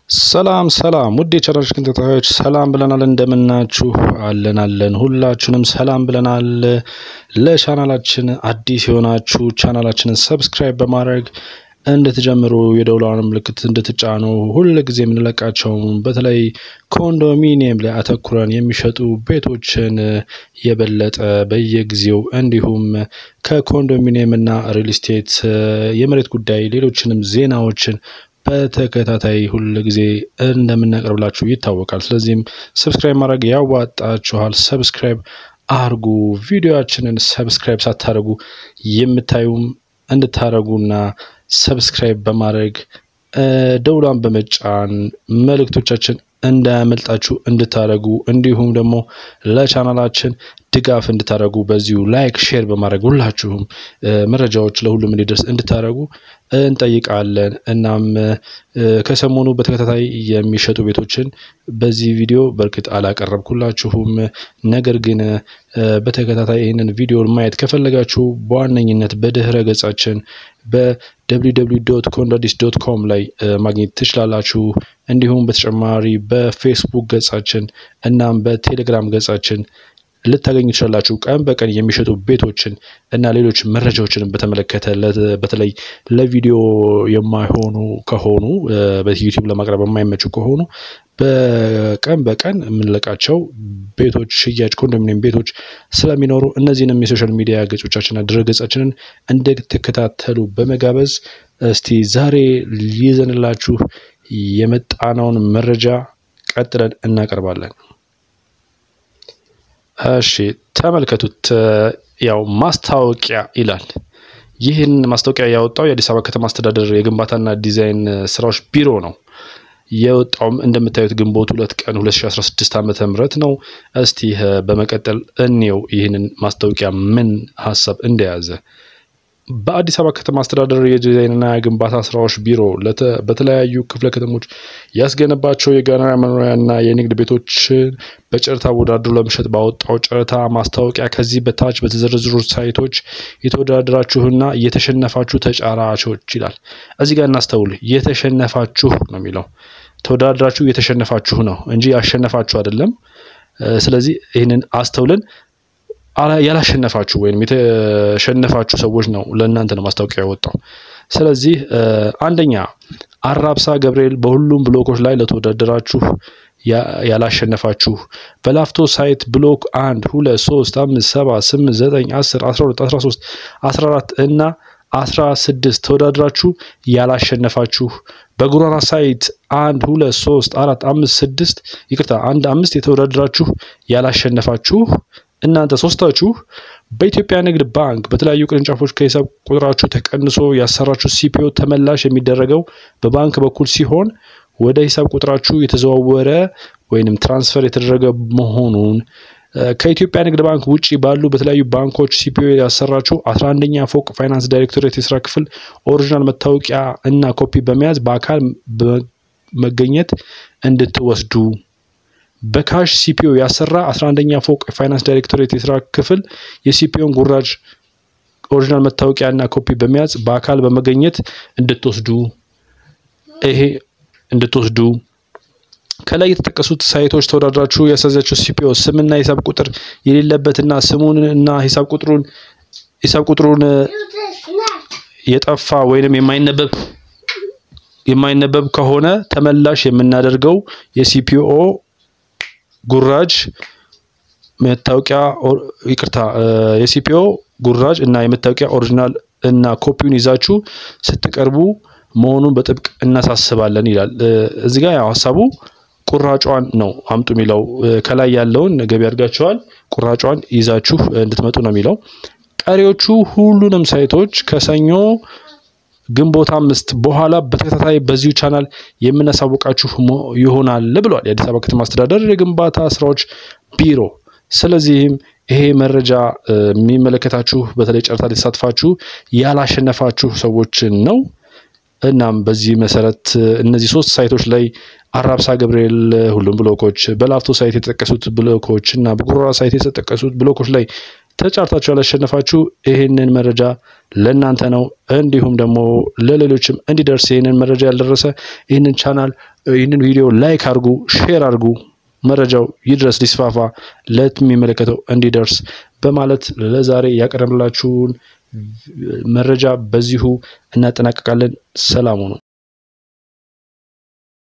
ሰላም ሰላም ውድ የቻናላችን ተከታታዮች ሰላም ብለናል። እንደምናችሁ አለን አለን ሁላችሁንም ሰላም ብለናል። ለቻናላችን አዲስ የሆናችሁ ቻናላችንን ሰብስክራይብ በማድረግ እንድትጀምሩ የደውሏን ምልክት እንድትጫኑ ሁል ጊዜ የምንለቃቸው በተለይ ኮንዶሚኒየም ላይ አተኩረን የሚሸጡ ቤቶችን የበለጠ በየጊዜው እንዲሁም ከኮንዶሚኒየም እና ሪል ስቴት የመሬት ጉዳይ ሌሎችንም ዜናዎችን በተከታታይ ሁል ጊዜ እንደምናቀርብላችሁ ይታወቃል። ስለዚህም ሰብስክራይብ ማድረግ ያዋጣችኋል። ሰብስክራይብ አርጉ። ቪዲዮችንን ሰብስክራይብ ሳታደርጉ የምታዩም እንድታደርጉና ሰብስክራይብ በማድረግ ደውሏን በመጫን መልእክቶቻችን እንዳያመልጣችሁ እንድታደርጉ እንዲሁም ደግሞ ለቻናላችን ድጋፍ እንድታደርጉ በዚሁ ላይክ ሼር በማድረግ ሁላችሁም መረጃዎች ለሁሉም እንዲደርስ እንድታደርጉ እንጠይቃለን። እናም ከሰሞኑ በተከታታይ የሚሸጡ ቤቶችን በዚህ ቪዲዮ በእርግጥ አላቀረብኩላችሁም። ነገር ግን በተከታታይ ይህንን ቪዲዮ ማየት ከፈለጋችሁ በዋነኝነት በድህረ ገጻችን በwww ዶት ኮንዳዲስ ዶት ኮም ላይ ማግኘት ትችላላችሁ። እንዲሁም በተጨማሪ በፌስቡክ ገጻችን እናም በቴሌግራም ገጻችን ልታገኙ ትችላላችሁ። ቀን በቀን የሚሸጡ ቤቶችን እና ሌሎች መረጃዎችን በተመለከተ በተለይ ለቪዲዮ የማይሆኑ ከሆኑ በዩቲዩብ ለማቅረብ የማይመቹ ከሆኑ በቀን በቀን የምንለቃቸው ቤቶች ሽያጭ ኮንዶሚኒየም ቤቶች ስለሚኖሩ እነዚህንም የሶሻል ሚዲያ ገጾቻችንና ድረ ገጻችንን እንድትከታተሉ በመጋበዝ እስቲ ዛሬ ይዘንላችሁ የመጣነውን መረጃ ቀጥለን እናቀርባለን። እሺ ተመልከቱት። ያው ማስታወቂያ ይላል። ይህን ማስታወቂያ ያወጣው የአዲስ አበባ ከተማ አስተዳደር የግንባታና ዲዛይን ስራዎች ቢሮ ነው። የወጣውም እንደምታዩት ግንቦት ሁለት ቀን 2016 ዓመተ ምህረት ነው። እስቲ በመቀጠል እንየው ይህንን ማስታወቂያ ምን ሀሳብ እንደያዘ። በአዲስ አበባ ከተማ አስተዳደር የዲዛይንና የግንባታ ስራዎች ቢሮ በተለያዩ ክፍለ ከተሞች ያስገነባቸው የጋራ መኖሪያና የንግድ ቤቶችን በጨረታ አወዳድሮ ለመሸጥ ባወጣው ጨረታ ማስታወቂያ ከዚህ በታች በተዘረዘሩ ሳይቶች የተወዳደራችሁና የተሸነፋችሁ ተጫራቾች ይላል። እዚህ ጋር እናስተውል። የተሸነፋችሁ ነው የሚለው ተወዳድራችሁ የተሸነፋችሁ ነው እንጂ ያሸነፋችሁ አይደለም። ስለዚህ ይህንን አስተውልን ያላሸነፋችሁ ወይም የተሸነፋችሁ ሰዎች ነው ለእናንተ ነው ማስታወቂያ ያወጣው። ስለዚህ አንደኛ አራብሳ ገብርኤል በሁሉም ብሎኮች ላይ ለተወዳደራችሁ ያላሸነፋችሁ በላፍቶ ሳይት ብሎክ አንድ ሁለት ሶስት አምስት ሰባት ስምንት ዘጠኝ አስር አስራ ሁለት አስራ ሶስት አስራ አራት እና አስራ ስድስት ተወዳድራችሁ ያላሸነፋችሁ በጉራና ሳይት አንድ ሁለት ሶስት አራት አምስት ስድስት ይቅርታ አንድ አምስት የተወዳደራችሁ ያላሸነፋችሁ እናንተ ሶስታችሁ በኢትዮጵያ ንግድ ባንክ በተለያዩ ቅርንጫፎች ከሂሳብ ቁጥራችሁ ተቀንሶ ያሰራችሁ ሲፒኦ ተመላሽ የሚደረገው በባንክ በኩል ሲሆን ወደ ሂሳብ ቁጥራችሁ የተዘዋወረ ወይንም ትራንስፈር የተደረገ መሆኑን ከኢትዮጵያ ንግድ ባንክ ውጪ ባሉ በተለያዩ ባንኮች ሲፒኦ ያሰራችሁ አስራ አንደኛ ፎቅ ፋይናንስ ዳይሬክቶሬት የስራ ክፍል ኦሪጂናል መታወቂያ እና ኮፒ በመያዝ በአካል መገኘት እንድትወስዱ በካሽ ሲፒኦ ያሰራ 11ኛ ፎቅ የፋይናንስ ዳይሬክቶሬት የስራ ክፍል የሲፒኦን ጉራጅ ኦሪጂናል መታወቂያ እና ኮፒ በመያዝ በአካል በመገኘት እንድትወስዱ ይሄ እንድትወስዱ ከላይ የተጠቀሱት ሳይቶች ተወዳድራችሁ ያሳዛችሁ ሲፒኦ ስምና ሂሳብ ቁጥር የሌለበትና ስሙን እና ሂሳብ ቁጥሩን ሂሳብ ቁጥሩን የጠፋ ወይንም የማይነበብ የማይነበብ ከሆነ ተመላሽ የምናደርገው የሲፒኦ ጉራጅ መታወቂያ ይቅርታ የሲፒኦ ጉራጅ እና የመታወቂያ ኦሪጂናል እና ኮፒውን ይዛችሁ ስትቀርቡ መሆኑን በጥብቅ እናሳስባለን ይላል። እዚህ ጋር ያው ሀሳቡ ቁራጯን ነው አምጡ የሚለው ከላይ ያለውን ገቢ አድርጋችኋል፣ ቁራጯን ይዛችሁ እንድትመጡ ነው የሚለው። ቀሪዎቹ ሁሉንም ሳይቶች ከሰኞ ግንቦት አምስት በኋላ በተከታታይ በዚሁ ቻናል የምናሳውቃችሁ ይሆናል ብሏል የአዲስ አበባ ከተማ አስተዳደር የግንባታ ስራዎች ቢሮ። ስለዚህም ይሄ መረጃ የሚመለከታችሁ በተለይ ጨረታ የተሳትፋችሁ ያላሸነፋችሁ ሰዎችን ነው። እናም በዚህ መሰረት እነዚህ ሶስት ሳይቶች ላይ አራብሳ ገብርኤል ሁሉም ብሎኮች፣ በላፍቶ ሳይት የተጠቀሱት ብሎኮች እና በጉሮራ ሳይት የተጠቀሱት ብሎኮች ላይ ተጫርታችሁ ያላሸነፋችሁ ይህንን መረጃ ለእናንተ ነው። እንዲሁም ደግሞ ለሌሎችም እንዲደርስ ይህንን መረጃ ያልደረሰ ይህንን ቻናል ይህንን ቪዲዮ ላይክ አድርጉ፣ ሼር አድርጉ፣ መረጃው ይድረስ ሊስፋፋ፣ ለሚመለከተው እንዲደርስ በማለት ለዛሬ ያቀረብላችሁን መረጃ በዚሁ እናጠናቀቃለን። ሰላሙ ነው።